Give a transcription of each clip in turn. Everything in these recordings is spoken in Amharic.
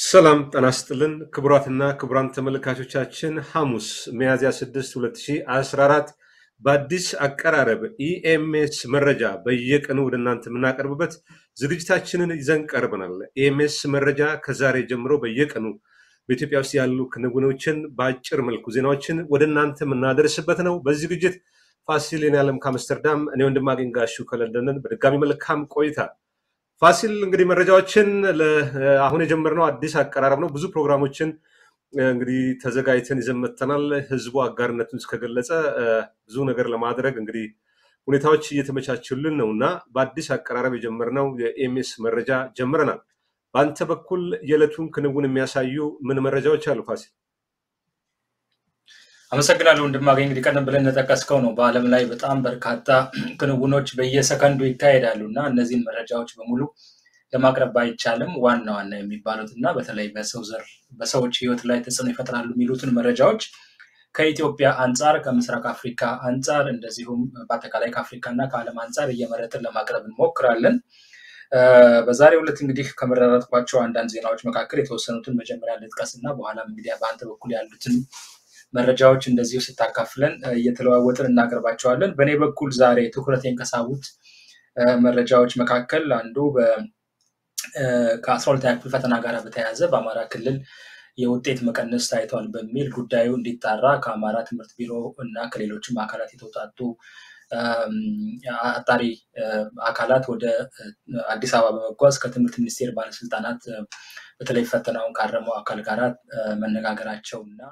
ሰላም ጤና ይስጥልን ክቡራትና ክቡራን ተመልካቾቻችን ሐሙስ ሚያዝያ 6 2014 በአዲስ አቀራረብ ኢኤምኤስ መረጃ በየቀኑ ወደ እናንተ የምናቀርብበት ዝግጅታችንን ይዘን ቀርበናል። ኢኤምኤስ መረጃ ከዛሬ ጀምሮ በየቀኑ በኢትዮጵያ ውስጥ ያሉ ክንውኖችን በአጭር መልኩ ዜናዎችን ወደ እናንተ የምናደርስበት ነው። በዚህ ዝግጅት ፋሲል የኔዓለም ከአምስተርዳም፣ እኔ ወንድማገኝ ጋሹ ከለንደንን በድጋሚ መልካም ቆይታ ፋሲል እንግዲህ መረጃዎችን አሁን የጀመርነው አዲስ አቀራረብ ነው። ብዙ ፕሮግራሞችን እንግዲህ ተዘጋጅተን ይዘን መጥተናል። ህዝቡ አጋርነቱን እስከገለጸ ብዙ ነገር ለማድረግ እንግዲህ ሁኔታዎች እየተመቻቹልን ነው እና በአዲስ አቀራረብ የጀመርነው የኤምኤስ መረጃ ጀምረናል። በአንተ በኩል የዕለቱን ክንውን የሚያሳዩ ምን መረጃዎች አሉ ፋሲል? አመሰግናለሁ ወንድማገኝ። እንግዲህ ቀደም ብለን እንደጠቀስከው ነው በዓለም ላይ በጣም በርካታ ክንውኖች በየሰከንዱ ይካሄዳሉ እና እነዚህን መረጃዎች በሙሉ ለማቅረብ ባይቻልም ዋና ዋና የሚባሉት እና በተለይ በሰው ዘር በሰዎች ህይወት ላይ ተጽዕኖ ይፈጥራሉ የሚሉትን መረጃዎች ከኢትዮጵያ አንጻር፣ ከምስራቅ አፍሪካ አንጻር እንደዚሁም በአጠቃላይ ከአፍሪካ እና ከዓለም አንጻር እየመረጥን ለማቅረብ እንሞክራለን። በዛሬው ዕለት እንግዲህ ከመረጥኳቸው አንዳንድ ዜናዎች መካከል የተወሰኑትን መጀመሪያ ልጥቀስ እና በኋላም እንግዲህ በአንተ በኩል ያሉትን መረጃዎች እንደዚሁ ስታካፍለን እየተለዋወጥን እናቀርባቸዋለን። በእኔ በኩል ዛሬ ትኩረቴን ከሳቡት መረጃዎች መካከል አንዱ ከአስራ ሁለተኛ ክፍል ፈተና ጋር በተያያዘ በአማራ ክልል የውጤት መቀነስ ታይቷል በሚል ጉዳዩ እንዲጣራ ከአማራ ትምህርት ቢሮ እና ከሌሎችም አካላት የተውጣጡ አጣሪ አካላት ወደ አዲስ አበባ በመጓዝ ከትምህርት ሚኒስቴር ባለስልጣናት በተለይ ፈተናውን ካረመው አካል ጋር መነጋገራቸው እና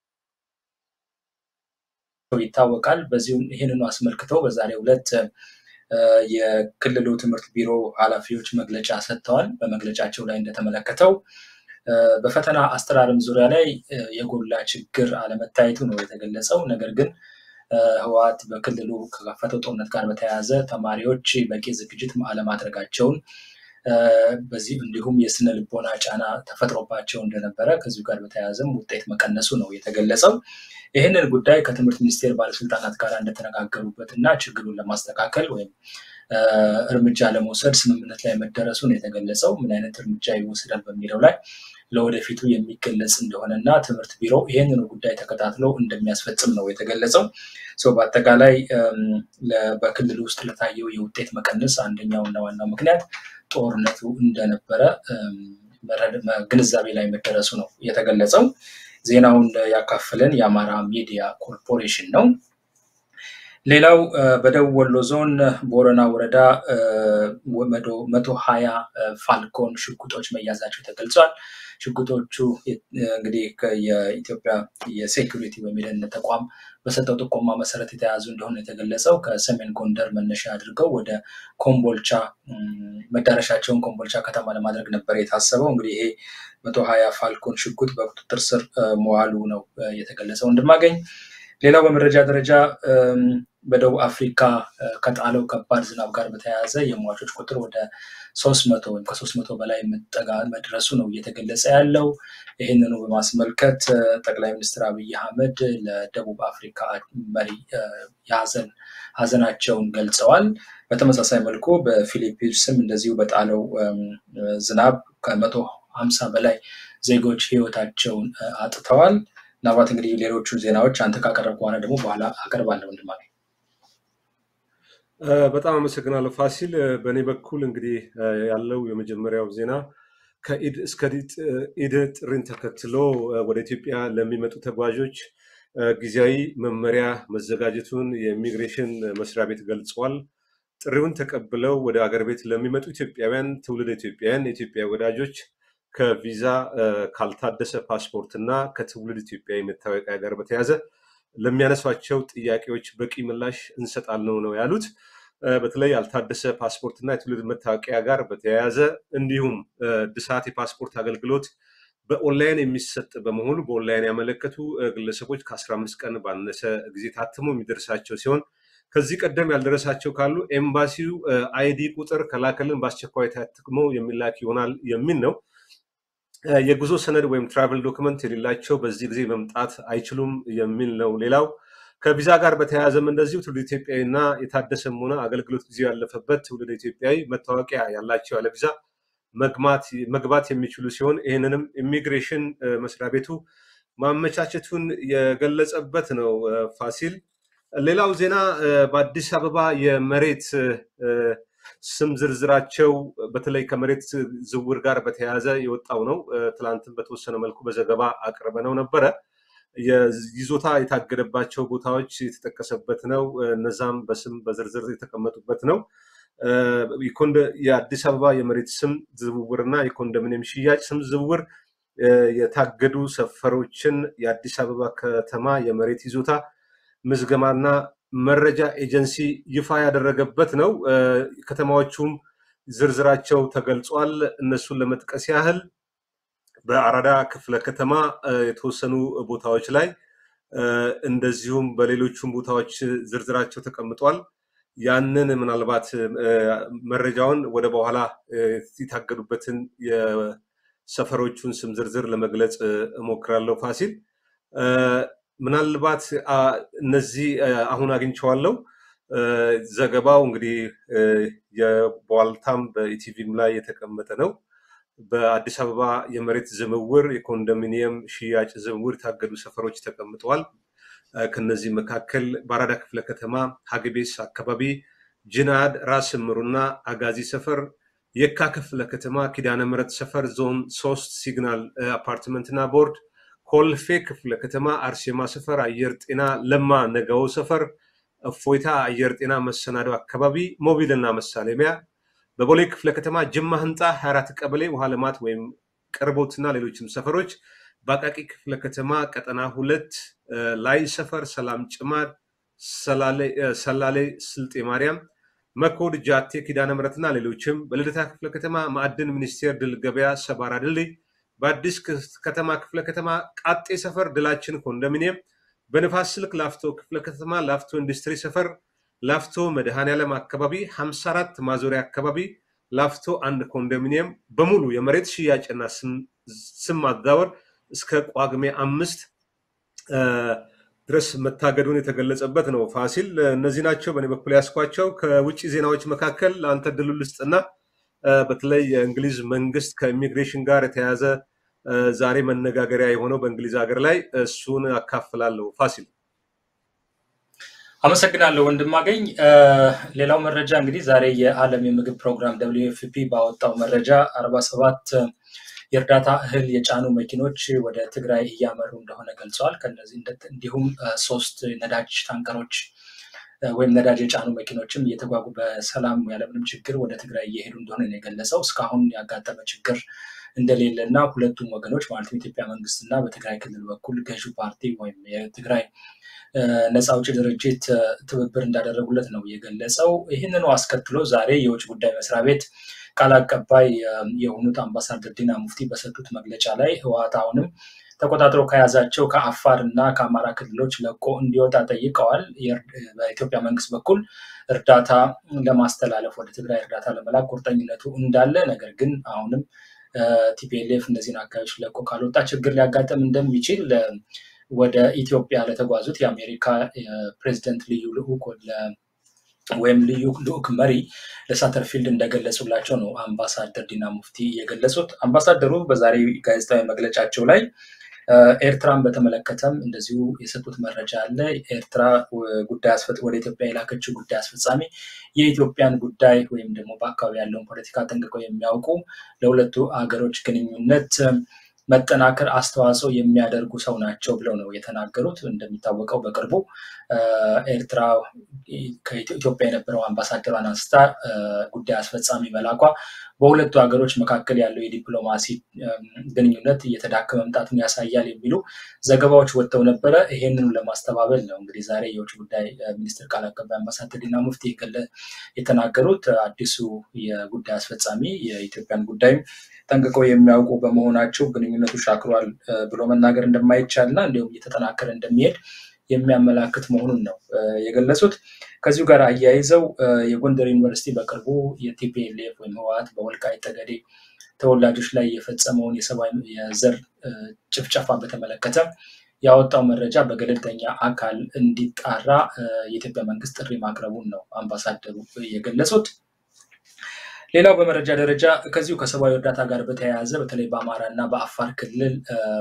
ይታወቃል። በዚሁም ይህንኑ አስመልክተው በዛሬው ዕለት የክልሉ ትምህርት ቢሮ ኃላፊዎች መግለጫ ሰጥተዋል። በመግለጫቸው ላይ እንደተመለከተው በፈተና አስተራረም ዙሪያ ላይ የጎላ ችግር አለመታየቱ ነው የተገለጸው። ነገር ግን ህወሓት በክልሉ ከከፈተው ጦርነት ጋር በተያያዘ ተማሪዎች በቂ ዝግጅት አለማድረጋቸውን በዚህ እንዲሁም የስነ ልቦና ጫና ተፈጥሮባቸው እንደነበረ ከዚሁ ጋር በተያያዘም ውጤት መቀነሱ ነው የተገለጸው። ይህንን ጉዳይ ከትምህርት ሚኒስቴር ባለስልጣናት ጋር እንደተነጋገሩበት እና ችግሩን ለማስተካከል ወይም እርምጃ ለመውሰድ ስምምነት ላይ መደረሱን የተገለጸው። ምን አይነት እርምጃ ይወስዳል በሚለው ላይ ለወደፊቱ የሚገለጽ እንደሆነ እና ትምህርት ቢሮ ይህንኑ ጉዳይ ተከታትሎ እንደሚያስፈጽም ነው የተገለጸው። በአጠቃላይ በክልል ውስጥ ለታየው የውጤት መቀነስ አንደኛው እና ዋናው ምክንያት ጦርነቱ እንደነበረ ግንዛቤ ላይ መደረሱ ነው የተገለጸው። ዜናውን ያካፈለን የአማራ ሚዲያ ኮርፖሬሽን ነው። ሌላው በደቡብ ወሎ ዞን ቦረና ወረዳ መቶ ሀያ ፋልኮን ሽጉጦች መያዛቸው ተገልጿል። ሽጉጦቹ እንግዲህ የኢትዮጵያ የሴኩሪቲ ወይም የደህንነት ተቋም በሰጠው ጥቆማ መሰረት የተያዙ እንደሆነ የተገለጸው ከሰሜን ጎንደር መነሻ አድርገው ወደ ኮምቦልቻ መዳረሻቸውን ኮምቦልቻ ከተማ ለማድረግ ነበር የታሰበው። እንግዲህ ይሄ መቶ ሀያ ፋልኮን ሽጉጥ በቁጥጥር ስር መዋሉ ነው የተገለጸው እንድማገኝ ሌላው በመረጃ ደረጃ በደቡብ አፍሪካ ከጣለው ከባድ ዝናብ ጋር በተያያዘ የሟቾች ቁጥር ወደ ሶስት መቶ ወይም ከሶስት መቶ በላይ መድረሱ ነው እየተገለጸ ያለው። ይህንኑ በማስመልከት ጠቅላይ ሚኒስትር አብይ አህመድ ለደቡብ አፍሪካ መሪ የሀዘን ሀዘናቸውን ገልጸዋል። በተመሳሳይ መልኩ በፊሊፒንስም እንደዚሁ በጣለው ዝናብ ከመቶ ሀምሳ በላይ ዜጎች ህይወታቸውን አጥተዋል። ምናልባት እንግዲህ ሌሎቹ ዜናዎች አንተ ካቀረብ በኋላ ደግሞ በኋላ አቀርባለሁ ወንድማገኝ። በጣም አመሰግናለሁ ፋሲል። በእኔ በኩል እንግዲህ ያለው የመጀመሪያው ዜና ከኢድ እስከ ኢድ ጥሪን ተከትሎ ወደ ኢትዮጵያ ለሚመጡ ተጓዦች ጊዜያዊ መመሪያ መዘጋጀቱን የኢሚግሬሽን መስሪያ ቤት ገልጿል። ጥሪውን ተቀብለው ወደ አገር ቤት ለሚመጡ ኢትዮጵያውያን፣ ትውልድ ኢትዮጵያውያን፣ የኢትዮጵያ ወዳጆች ከቪዛ ካልታደሰ ፓስፖርት እና ከትውልድ ኢትዮጵያዊ መታወቂያ ጋር በተያያዘ ለሚያነሷቸው ጥያቄዎች በቂ ምላሽ እንሰጣለን ነው ያሉት። በተለይ ያልታደሰ ፓስፖርት እና የትውልድ መታወቂያ ጋር በተያያዘ እንዲሁም እድሳት የፓስፖርት አገልግሎት በኦንላይን የሚሰጥ በመሆኑ በኦንላይን ያመለከቱ ግለሰቦች ከአስራ አምስት ቀን ባነሰ ጊዜ ታትሞ የሚደርሳቸው ሲሆን ከዚህ ቀደም ያልደረሳቸው ካሉ ኤምባሲው አይዲ ቁጥር ከላከልን በአስቸኳይ ታትሞ የሚላክ ይሆናል የሚል ነው። የጉዞ ሰነድ ወይም ትራቨል ዶክመንት የሌላቸው በዚህ ጊዜ መምጣት አይችሉም የሚል ነው። ሌላው ከቪዛ ጋር በተያያዘም እንደዚሁ ትውልድ ኢትዮጵያዊ እና የታደሰም ሆነ አገልግሎት ጊዜው ያለፈበት ትውልድ ኢትዮጵያዊ መታወቂያ ያላቸው ያለ ቪዛ መግባት የሚችሉ ሲሆን ይህንንም ኢሚግሬሽን መስሪያ ቤቱ ማመቻቸቱን የገለጸበት ነው። ፋሲል፣ ሌላው ዜና በአዲስ አበባ የመሬት ስም ዝርዝራቸው በተለይ ከመሬት ዝውውር ጋር በተያያዘ የወጣው ነው። ትላንትን በተወሰነ መልኩ በዘገባ አቅርበነው ነበረ። ይዞታ የታገደባቸው ቦታዎች የተጠቀሰበት ነው። እነዛም በስም በዝርዝር የተቀመጡበት ነው። የአዲስ አበባ የመሬት ስም ዝውውርና የኮንዶሚኒየም ሽያጭ ስም ዝውውር የታገዱ ሰፈሮችን የአዲስ አበባ ከተማ የመሬት ይዞታ ምዝገማና መረጃ ኤጀንሲ ይፋ ያደረገበት ነው። ከተማዎቹም ዝርዝራቸው ተገልጿል። እነሱን ለመጥቀስ ያህል በአራዳ ክፍለ ከተማ የተወሰኑ ቦታዎች ላይ እንደዚሁም በሌሎቹም ቦታዎች ዝርዝራቸው ተቀምጧል። ያንን ምናልባት መረጃውን ወደ በኋላ የታገዱበትን የሰፈሮቹን ስም ዝርዝር ለመግለጽ እሞክራለሁ። ፋሲል ምናልባት እነዚህ አሁን አግኝቼዋለሁ። ዘገባው እንግዲህ የቧልታም በኢቲቪም ላይ የተቀመጠ ነው። በአዲስ አበባ የመሬት ዝውውር የኮንዶሚኒየም ሽያጭ ዝውውር የታገዱ ሰፈሮች ተቀምጠዋል። ከነዚህ መካከል በአራዳ ክፍለ ከተማ ሀግቤስ አካባቢ ጅናድ፣ ራስ ምሩና አጋዚ ሰፈር፣ የካ ክፍለ ከተማ ኪዳነ ምሕረት ሰፈር ዞን ሶስት ሲግናል አፓርትመንትና ቦርድ፣ ኮልፌ ክፍለ ከተማ አርሴማ ሰፈር፣ አየር ጤና ለማ ነገው ሰፈር፣ እፎይታ አየር ጤና መሰናዶ አካባቢ ሞቢልና መሳለሚያ፣ በቦሌ ክፍለ ከተማ ጅማ ህንፃ 24 ቀበሌ ውሃ ልማት ወይም ቅርቦትና ሌሎችም ሰፈሮች በአቃቂ ክፍለ ከተማ ቀጠና ሁለት ላይ ሰፈር ሰላም ጭማር፣ ሰላሌ ስልጤ ማርያም፣ መኮድ ጃቴ ኪዳነ ምሕረትና ሌሎችም በልደታ ክፍለ ከተማ ማዕድን ሚኒስቴር ድል ገበያ ሰባራ ድልድይ፣ በአዲስ ከተማ ክፍለ ከተማ ቃጤ ሰፈር ድላችን ኮንዶሚኒየም፣ በንፋስ ስልክ ላፍቶ ክፍለ ከተማ ላፍቶ ኢንዱስትሪ ሰፈር፣ ላፍቶ መድኃኔዓለም አካባቢ 54 ማዞሪያ አካባቢ ላፍቶ አንድ ኮንዶሚኒየም በሙሉ የመሬት ሽያጭና ስም ማዛወር እስከ ጳጉሜ አምስት ድረስ መታገዱን የተገለጸበት ነው። ፋሲል፣ እነዚህ ናቸው በእኔ በኩል ያስኳቸው። ከውጭ ዜናዎች መካከል ለአንተ ድሉ ልስጥና በተለይ የእንግሊዝ መንግስት ከኢሚግሬሽን ጋር የተያያዘ ዛሬ መነጋገሪያ የሆነው በእንግሊዝ ሀገር ላይ እሱን አካፍላለሁ። ፋሲል አመሰግናለሁ ወንድማገኝ። ሌላው መረጃ እንግዲህ ዛሬ የዓለም የምግብ ፕሮግራም ደብሊው ኤፍ ፒ ባወጣው መረጃ አርባ ሰባት የእርዳታ እህል የጫኑ መኪኖች ወደ ትግራይ እያመሩ እንደሆነ ገልጸዋል። ከነዚህ እንዲሁም ሶስት ነዳጅ ታንከሮች ወይም ነዳጅ የጫኑ መኪኖችም እየተጓጉ በሰላም ያለምንም ችግር ወደ ትግራይ እየሄዱ እንደሆነ ነው የገለጸው። እስካሁን ያጋጠመ ችግር እንደሌለ እና ሁለቱም ወገኖች ማለትም የኢትዮጵያ መንግስት እና በትግራይ ክልል በኩል ገዢው ፓርቲ ወይም የትግራይ ነፃ አውጪ ድርጅት ትብብር እንዳደረጉለት ነው የገለጸው። ይህንኑ አስከትሎ ዛሬ የውጭ ጉዳይ መስሪያ ቤት ቃል አቀባይ የሆኑት አምባሳደር ዲና ሙፍቲ በሰጡት መግለጫ ላይ ህወሓት አሁንም ተቆጣጥሮ ከያዛቸው ከአፋር እና ከአማራ ክልሎች ለቆ እንዲወጣ ጠይቀዋል። በኢትዮጵያ መንግስት በኩል እርዳታ ለማስተላለፍ ወደ ትግራይ እርዳታ ለመላክ ቁርጠኝነቱ እንዳለ፣ ነገር ግን አሁንም ቲፒኤልኤፍ እነዚህን አካባቢዎች ለቆ ካልወጣ ችግር ሊያጋጥም እንደሚችል ወደ ኢትዮጵያ ለተጓዙት የአሜሪካ ፕሬዚደንት ልዩ ልዑክ ወይም ልዩ ልዑክ መሪ ለሳተርፊልድ እንደገለጹላቸው ነው አምባሳደር ዲና ሙፍቲ የገለጹት። አምባሳደሩ በዛሬ ጋዜጣዊ መግለጫቸው ላይ ኤርትራን በተመለከተም እንደዚሁ የሰጡት መረጃ አለ። ኤርትራ ጉዳይ ወደ ኢትዮጵያ የላከችው ጉዳይ አስፈጻሚ የኢትዮጵያን ጉዳይ ወይም ደግሞ በአካባቢ ያለውን ፖለቲካ ጠንቅቀው የሚያውቁ ለሁለቱ ሀገሮች ግንኙነት መጠናከር አስተዋጽኦ የሚያደርጉ ሰው ናቸው ብለው ነው የተናገሩት። እንደሚታወቀው በቅርቡ ኤርትራ ከኢትዮጵያ የነበረው አምባሳደሯን አንስታ ጉዳይ አስፈጻሚ መላኳ በሁለቱ ሀገሮች መካከል ያለው የዲፕሎማሲ ግንኙነት እየተዳከመ መምጣቱን ያሳያል የሚሉ ዘገባዎች ወጥተው ነበረ። ይሄንኑ ለማስተባበል ነው እንግዲህ ዛሬ የውጭ ጉዳይ ሚኒስትር ቃል አቀባይ አምባሳደር ዲና ሙፍቲ የተናገሩት። አዲሱ የጉዳይ አስፈጻሚ የኢትዮጵያን ጉዳይም ጠንቅቀው የሚያውቁ በመሆናቸው ግንኙነቱ ሻክሯል ብሎ መናገር እንደማይቻል እና እንዲሁም እየተጠናከረ እንደሚሄድ የሚያመላክት መሆኑን ነው የገለጹት። ከዚሁ ጋር አያይዘው የጎንደር ዩኒቨርሲቲ በቅርቡ የቲፒኤልኤፍ ወይም ህወሓት በወልቃይት ጠገዴ ተወላጆች ላይ የፈጸመውን የሰብአዊ የዘር ጭፍጨፋ በተመለከተ ያወጣው መረጃ በገለልተኛ አካል እንዲጣራ የኢትዮጵያ መንግስት ጥሪ ማቅረቡን ነው አምባሳደሩ የገለጹት። ሌላው በመረጃ ደረጃ ከዚሁ ከሰብአዊ እርዳታ ጋር በተያያዘ በተለይ በአማራ እና በአፋር ክልል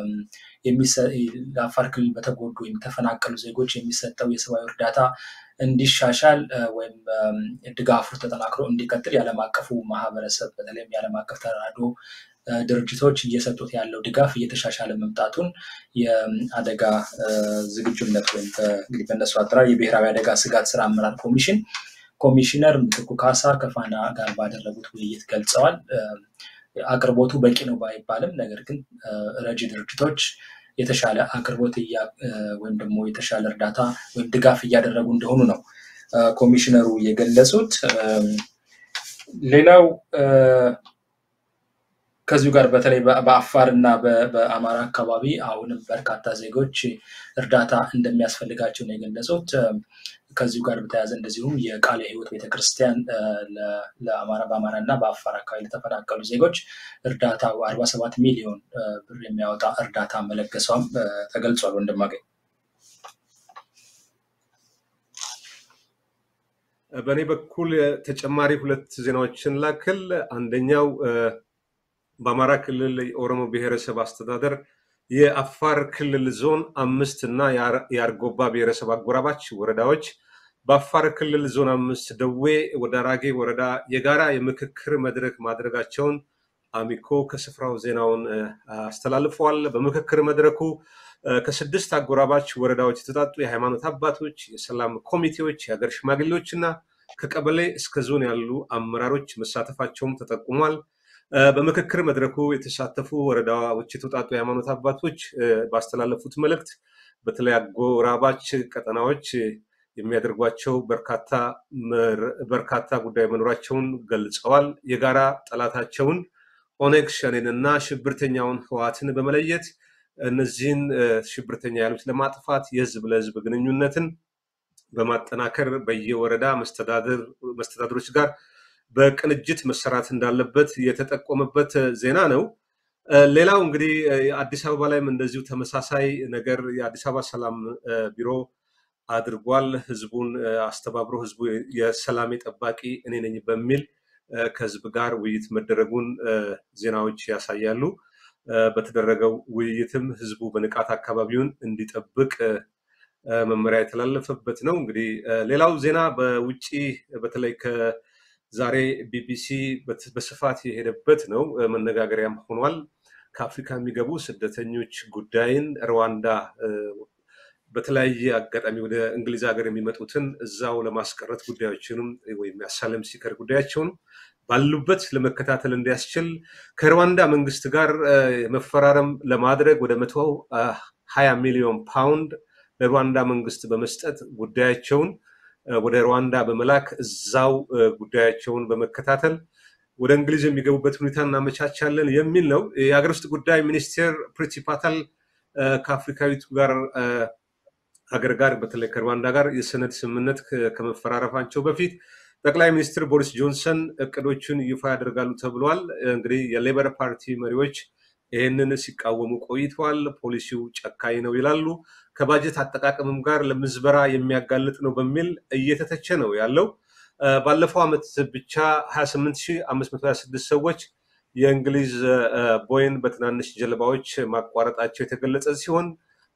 ለአፋር ክልል በተጎዱ የተፈናቀሉ ዜጎች የሚሰጠው የሰብአዊ እርዳታ እንዲሻሻል ወይም ድጋፉ ተጠናክሮ እንዲቀጥል የዓለም አቀፉ ማህበረሰብ በተለይም የዓለም አቀፍ ተራድኦ ድርጅቶች እየሰጡት ያለው ድጋፍ እየተሻሻለ መምጣቱን የአደጋ ዝግጁነት ወይም እንግዲህ በእነሱ አጠራር የብሔራዊ አደጋ ስጋት ስራ አመራር ኮሚሽን ኮሚሽነር ምትኩ ካሳ ከፋና ጋር ባደረጉት ውይይት ገልጸዋል። አቅርቦቱ በቂ ነው ባይባልም፣ ነገር ግን ረጂ ድርጅቶች የተሻለ አቅርቦት ወይም ደግሞ የተሻለ እርዳታ ወይም ድጋፍ እያደረጉ እንደሆኑ ነው ኮሚሽነሩ የገለጹት። ሌላው ከዚሁ ጋር በተለይ በአፋር እና በአማራ አካባቢ አሁንም በርካታ ዜጎች እርዳታ እንደሚያስፈልጋቸው ነው የገለጹት። ከዚሁ ጋር በተያያዘ እንደዚሁም የቃለ ሕይወት ቤተክርስቲያን ለአማራ በአማራ እና በአፋር አካባቢ ለተፈናቀሉ ዜጎች እርዳታ አርባ ሰባት ሚሊዮን ብር የሚያወጣ እርዳታ መለገሷም ተገልጿል። ወንድማገኝ በእኔ በኩል ተጨማሪ ሁለት ዜናዎችን ላክል። አንደኛው በአማራ ክልል የኦሮሞ ብሔረሰብ አስተዳደር የአፋር ክልል ዞን አምስት እና የአርጎባ ብሔረሰብ አጎራባች ወረዳዎች በአፋር ክልል ዞን አምስት ደዌ ወደ አራጌ ወረዳ የጋራ የምክክር መድረክ ማድረጋቸውን አሚኮ ከስፍራው ዜናውን አስተላልፈዋል። በምክክር መድረኩ ከስድስት አጎራባች ወረዳዎች የተጣጡ የሃይማኖት አባቶች፣ የሰላም ኮሚቴዎች፣ የሀገር ሽማግሌዎች እና ከቀበሌ እስከ ዞን ያሉ አመራሮች መሳተፋቸውም ተጠቁሟል። በምክክር መድረኩ የተሳተፉ ወረዳዎች የተውጣጡ የሃይማኖት አባቶች ባስተላለፉት መልእክት በተለይ አጎራባች ቀጠናዎች የሚያደርጓቸው በርካታ ጉዳይ መኖራቸውን ገልጸዋል። የጋራ ጠላታቸውን ኦነግ ሸኔን እና ሽብርተኛውን ህወሓትን በመለየት እነዚህን ሽብርተኛ ያሉት ለማጥፋት የህዝብ ለህዝብ ግንኙነትን በማጠናከር በየወረዳ መስተዳድሮች ጋር በቅንጅት መሰራት እንዳለበት የተጠቆመበት ዜና ነው። ሌላው እንግዲህ አዲስ አበባ ላይም እንደዚሁ ተመሳሳይ ነገር የአዲስ አበባ ሰላም ቢሮ አድርጓል። ህዝቡን አስተባብሮ ህዝቡ የሰላሜ ጠባቂ እኔ ነኝ በሚል ከህዝብ ጋር ውይይት መደረጉን ዜናዎች ያሳያሉ። በተደረገው ውይይትም ህዝቡ በንቃት አካባቢውን እንዲጠብቅ መመሪያ የተላለፈበት ነው። እንግዲህ ሌላው ዜና በውጭ በተለይ ዛሬ ቢቢሲ በስፋት የሄደበት ነው፣ መነጋገሪያም ሆኗል። ከአፍሪካ የሚገቡ ስደተኞች ጉዳይን ሩዋንዳ በተለያየ አጋጣሚ ወደ እንግሊዝ ሀገር የሚመጡትን እዛው ለማስቀረት ጉዳዮችንም ወይም የአሳለም ሲከር ጉዳያቸውን ባሉበት ለመከታተል እንዲያስችል ከሩዋንዳ መንግስት ጋር መፈራረም ለማድረግ ወደ መቶ ሀያ ሚሊዮን ፓውንድ ለሩዋንዳ መንግስት በመስጠት ጉዳያቸውን ወደ ሩዋንዳ በመላክ እዛው ጉዳያቸውን በመከታተል ወደ እንግሊዝ የሚገቡበት ሁኔታ እናመቻቻለን የሚል ነው። የሀገር ውስጥ ጉዳይ ሚኒስቴር ፕሪቲ ፓታል ከአፍሪካዊቱ ጋር ሀገር ጋር በተለይ ከሩዋንዳ ጋር የሰነድ ስምምነት ከመፈራረፋቸው በፊት ጠቅላይ ሚኒስትር ቦሪስ ጆንሰን እቅዶቹን ይፋ ያደርጋሉ ተብሏል። እንግዲህ የሌበር ፓርቲ መሪዎች ይህንን ሲቃወሙ ቆይተዋል። ፖሊሲው ጨካኝ ነው ይላሉ። ከባጀት አጠቃቀምም ጋር ለምዝበራ የሚያጋልጥ ነው በሚል እየተተቸ ነው ያለው። ባለፈው ዓመት ብቻ 28526 ሰዎች የእንግሊዝ ቦይን በትናንሽ ጀልባዎች ማቋረጣቸው የተገለጸ ሲሆን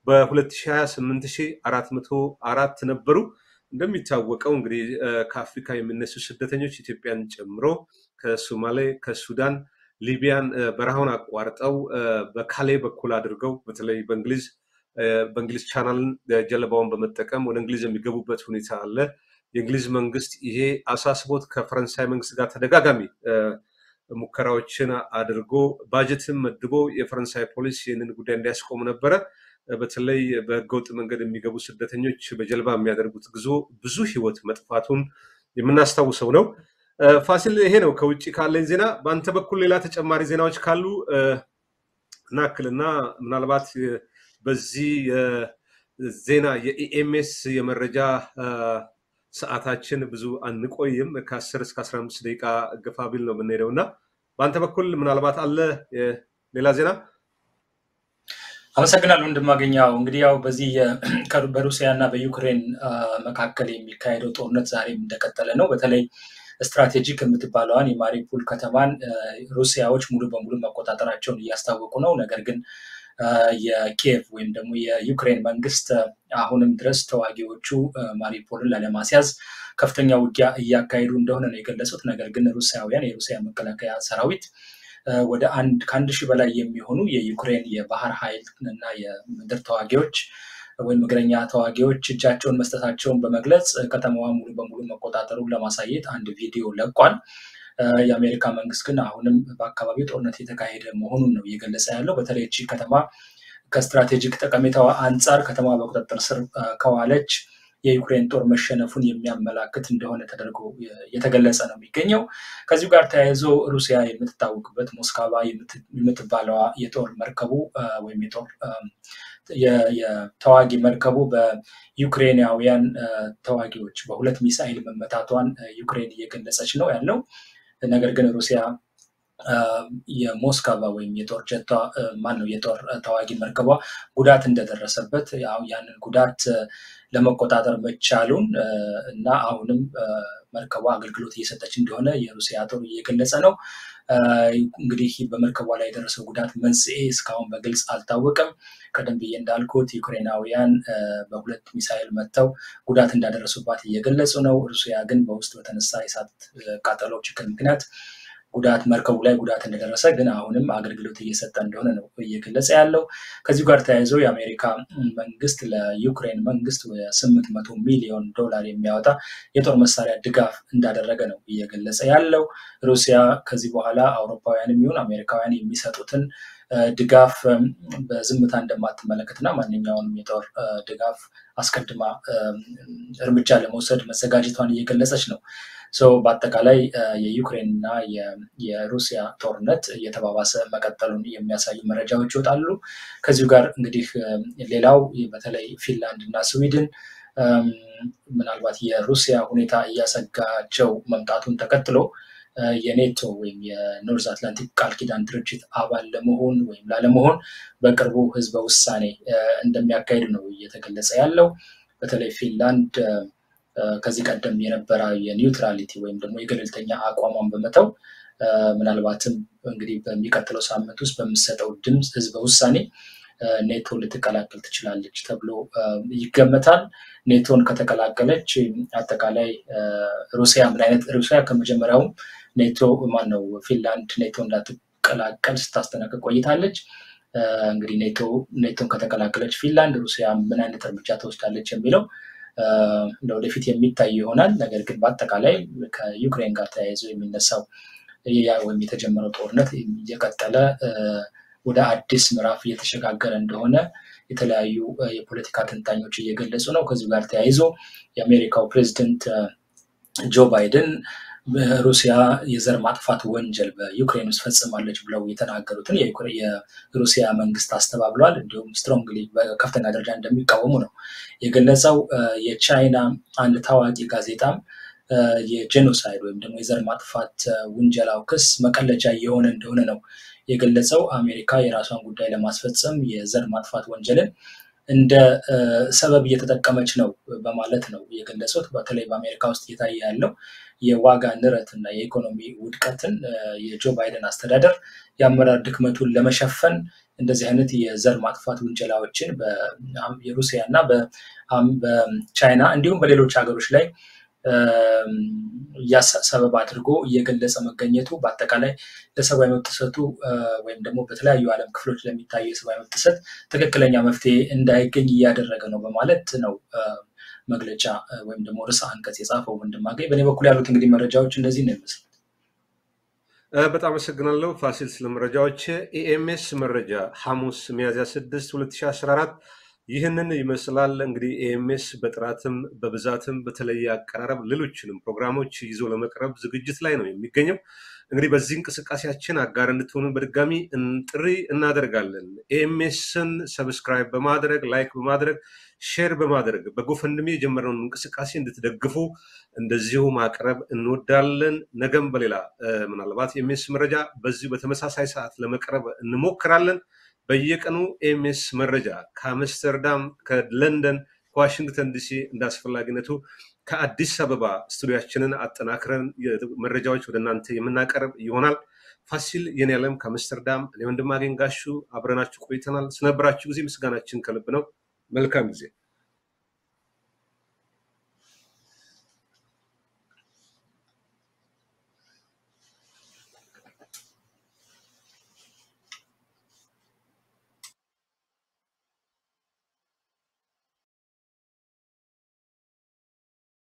በ2028 ነበሩ። እንደሚታወቀው እንግዲህ ከአፍሪካ የሚነሱ ስደተኞች ኢትዮጵያን ጨምሮ ከሶማሌ፣ ከሱዳን፣ ሊቢያን በረሃውን አቋርጠው በካሌ በኩል አድርገው በተለይ በእንግሊዝ በእንግሊዝ ቻናልን ጀልባውን በመጠቀም ወደ እንግሊዝ የሚገቡበት ሁኔታ አለ። የእንግሊዝ መንግስት ይሄ አሳስቦት ከፈረንሳይ መንግስት ጋር ተደጋጋሚ ሙከራዎችን አድርጎ ባጀትን መድቦ የፈረንሳይ ፖሊስ ይህንን ጉዳይ እንዲያስቆም ነበረ። በተለይ በህገወጥ መንገድ የሚገቡ ስደተኞች በጀልባ የሚያደርጉት ጉዞ ብዙ ህይወት መጥፋቱን የምናስታውሰው ነው። ፋሲል፣ ይሄ ነው ከውጭ ካለኝ ዜና። በአንተ በኩል ሌላ ተጨማሪ ዜናዎች ካሉ እናክልና ምናልባት በዚህ ዜና የኢኤምኤስ የመረጃ ሰዓታችን ብዙ አንቆይም። ከአስር እስከ አስራ አምስት ደቂቃ ገፋ ቢል ነው የምንሄደው እና በአንተ በኩል ምናልባት አለ ሌላ ዜና? አመሰግናለሁ ወንድማገኘው። እንግዲህ ያው በዚህ በሩሲያ እና በዩክሬን መካከል የሚካሄደው ጦርነት ዛሬም እንደቀጠለ ነው። በተለይ ስትራቴጂክ የምትባለዋን የማሪፑል ከተማን ሩሲያዎች ሙሉ በሙሉ መቆጣጠራቸውን እያስታወቁ ነው። ነገር ግን የኪየቭ ወይም ደግሞ የዩክሬን መንግስት አሁንም ድረስ ተዋጊዎቹ ማሪፖልን ላለማስያዝ ከፍተኛ ውጊያ እያካሄዱ እንደሆነ ነው የገለጹት። ነገር ግን ሩሲያውያን የሩሲያ መከላከያ ሰራዊት ወደ አንድ ከአንድ ሺህ በላይ የሚሆኑ የዩክሬን የባህር ኃይል እና የምድር ተዋጊዎች ወይም እግረኛ ተዋጊዎች እጃቸውን መስጠታቸውን በመግለጽ ከተማዋ ሙሉ በሙሉ መቆጣጠሩን ለማሳየት አንድ ቪዲዮ ለቋል። የአሜሪካ መንግስት ግን አሁንም በአካባቢው ጦርነት የተካሄደ መሆኑን ነው እየገለጸ ያለው። በተለይ እቺ ከተማ ከስትራቴጂክ ጠቀሜታዋ አንጻር ከተማ በቁጥጥር ስር ከዋለች የዩክሬን ጦር መሸነፉን የሚያመላክት እንደሆነ ተደርጎ የተገለጸ ነው የሚገኘው። ከዚሁ ጋር ተያይዞ ሩሲያ የምትታወቅበት ሞስካቫ የምትባለዋ የጦር መርከቡ ወይም የጦር የተዋጊ መርከቡ በዩክሬናውያን ተዋጊዎች በሁለት ሚሳይል መመታቷን ዩክሬን እየገለጸች ነው ያለው። ነገር ግን ሩሲያ የሞስካቫ ወይም የጦር ጀቷ ማን ነው የጦር ተዋጊ መርከቧ ጉዳት እንደደረሰበት ያንን ጉዳት ለመቆጣጠር መቻሉን እና አሁንም መርከቧ አገልግሎት እየሰጠች እንደሆነ የሩሲያ ጦር እየገለጸ ነው። እንግዲህ በመርከቧ ላይ የደረሰው ጉዳት መንስኤ እስካሁን በግልጽ አልታወቀም። ቀደም ብዬ እንዳልኩት ዩክሬናውያን በሁለት ሚሳይል መጥተው ጉዳት እንዳደረሱባት እየገለጹ ነው። ሩሲያ ግን በውስጥ በተነሳ የእሳት ቃጠሎ ችግር ምክንያት ጉዳት መርከቡ ላይ ጉዳት እንደደረሰ ግን አሁንም አገልግሎት እየሰጠ እንደሆነ ነው እየገለጸ ያለው። ከዚሁ ጋር ተያይዞ የአሜሪካ መንግስት ለዩክሬን መንግስት ስምንት መቶ ሚሊዮን ዶላር የሚያወጣ የጦር መሳሪያ ድጋፍ እንዳደረገ ነው እየገለጸ ያለው። ሩሲያ ከዚህ በኋላ አውሮፓውያንም ይሁን አሜሪካውያን የሚሰጡትን ድጋፍ በዝምታ እንደማትመለከትና ማንኛውንም የጦር ድጋፍ አስቀድማ እርምጃ ለመውሰድ መዘጋጀቷን እየገለጸች ነው። በአጠቃላይ የዩክሬን እና የሩሲያ ጦርነት እየተባባሰ መቀጠሉን የሚያሳዩ መረጃዎች ይወጣሉ። ከዚሁ ጋር እንግዲህ ሌላው በተለይ ፊንላንድ እና ስዊድን ምናልባት የሩሲያ ሁኔታ እያሰጋቸው መምጣቱን ተከትሎ የኔቶ ወይም የኖርዝ አትላንቲክ ቃል ኪዳን ድርጅት አባል ለመሆን ወይም ላለመሆን በቅርቡ ህዝበ ውሳኔ እንደሚያካሂዱ ነው እየተገለጸ ያለው። በተለይ ፊንላንድ ከዚህ ቀደም የነበረ የኒውትራሊቲ ወይም ደግሞ የገለልተኛ አቋሟን በመተው ምናልባትም እንግዲህ በሚቀጥለው ሳምንት ውስጥ በምሰጠው ድምፅ ህዝበ ውሳኔ ኔቶ ልትቀላቀል ትችላለች ተብሎ ይገመታል። ኔቶን ከተቀላቀለች አጠቃላይ ሩሲያ ምን አይነት ሩሲያ ከመጀመሪያውም ኔቶ ማን ነው ፊንላንድ ኔቶ እንዳትቀላቀል ስታስጠነቅቅ ቆይታለች። እንግዲህ ኔቶ ኔቶን ከተቀላቀለች ፊንላንድ ሩሲያ ምን አይነት እርምጃ ትወስዳለች የሚለው ለወደፊት የሚታይ ይሆናል። ነገር ግን በአጠቃላይ ከዩክሬን ጋር ተያይዞ የሚነሳው ወይም የተጀመረው ጦርነት እየቀጠለ ወደ አዲስ ምዕራፍ እየተሸጋገረ እንደሆነ የተለያዩ የፖለቲካ ተንታኞች እየገለጹ ነው። ከዚሁ ጋር ተያይዞ የአሜሪካው ፕሬዚደንት ጆ ባይደን ሩሲያ የዘር ማጥፋት ወንጀል በዩክሬን ውስጥ ፈጽማለች ብለው የተናገሩትን የሩሲያ መንግስት አስተባብለዋል። እንዲሁም ስትሮንግሊ በከፍተኛ ደረጃ እንደሚቃወሙ ነው የገለጸው። የቻይና አንድ ታዋቂ ጋዜጣም የጄኖሳይድ ወይም ደግሞ የዘር ማጥፋት ውንጀላው ክስ መቀለጃ እየሆነ እንደሆነ ነው የገለጸው። አሜሪካ የራሷን ጉዳይ ለማስፈጸም የዘር ማጥፋት ወንጀልን እንደ ሰበብ እየተጠቀመች ነው በማለት ነው የገለጹት። በተለይ በአሜሪካ ውስጥ እየታየ ያለው የዋጋ ንረት እና የኢኮኖሚ ውድቀትን የጆ ባይደን አስተዳደር የአመራር ድክመቱን ለመሸፈን እንደዚህ አይነት የዘር ማጥፋት ውንጀላዎችን የሩሲያ እና በቻይና እንዲሁም በሌሎች ሀገሮች ላይ ሰበብ አድርጎ እየገለጸ መገኘቱ በአጠቃላይ ለሰብአዊ መብት ጥሰቱ ወይም ደግሞ በተለያዩ ዓለም ክፍሎች ለሚታዩ የሰብአዊ መብት ጥሰት ትክክለኛ መፍትሄ እንዳይገኝ እያደረገ ነው በማለት ነው መግለጫ ወይም ደግሞ ርዕሰ አንቀጽ የጻፈው ወንድማገኝ። በእኔ በኩል ያሉት እንግዲህ መረጃዎች እንደዚህ ነው ይመስል። በጣም አመሰግናለሁ ፋሲል ስለ መረጃዎች። ኢኤምኤስ መረጃ ሐሙስ ሚያዝያ 6 2014 ይህንን ይመስላል። እንግዲህ ኤኤምኤስ በጥራትም በብዛትም በተለየ አቀራረብ ሌሎችንም ፕሮግራሞች ይዞ ለመቅረብ ዝግጅት ላይ ነው የሚገኘው። እንግዲህ በዚህ እንቅስቃሴያችን አጋር እንድትሆኑ በድጋሚ ጥሪ እናደርጋለን። ኤኤምኤስን ሰብስክራይብ በማድረግ ላይክ በማድረግ ሼር በማድረግ በጎፈንድሜ የጀመረውን እንቅስቃሴ እንድትደግፉ እንደዚሁ ማቅረብ እንወዳለን። ነገም በሌላ ምናልባት ኤኤምኤስ መረጃ በዚሁ በተመሳሳይ ሰዓት ለመቅረብ እንሞክራለን። በየቀኑ ኤምኤስ መረጃ ከአምስተርዳም፣ ከለንደን፣ ከዋሽንግተን ዲሲ እንደ አስፈላጊነቱ ከአዲስ አበባ ስቱዲያችንን አጠናክረን መረጃዎች ወደ እናንተ የምናቀርብ ይሆናል። ፋሲል የኔ ዓለም ከአምስተርዳም፣ እኔ ወንድማገኝ ጋሹ አብረናችሁ ቆይተናል። ስለነበራችሁ ጊዜ ምስጋናችን ከልብ ነው። መልካም ጊዜ